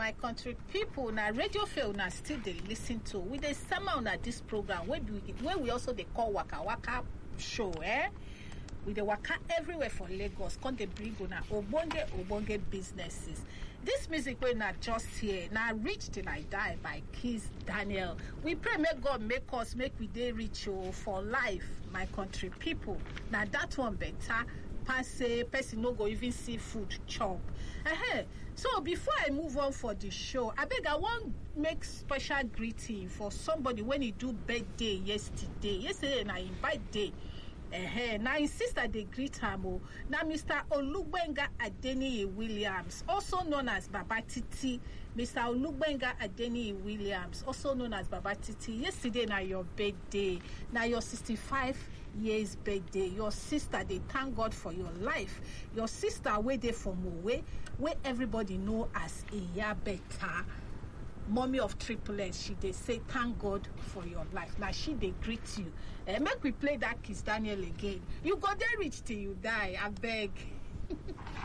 my country pipo na radio fair una still dey listen to we dey sama una dis program wey we also dey call waka waka show eh we dey waka everywhere for lagos come dey bring una ogbonge ogbonge businesses dis music wey na just here na reach till i die by kiss daniel we pray make god make us make we dey rich o for life my country pipo na dat one beta pass say person no go even see food chop uh so before i move on for di show abeg i wan make special greeting for somebody wey e do birthday yesterday yesterday na im birthday uh na im sister dey greet am o na mr olugbenga adeniyi williams also known as baba titi mr olugbenga adeniyi williams also known as baba titi yesterday na your birthday na your 65 years birthday your sister dey thank god for your life your sister wey dey for mowe wey everybody know as iya beta mommy of triplets she dey say thank god for your life na she dey greet you eh make we play dat kiss daniel again you go dey reach till you die abeg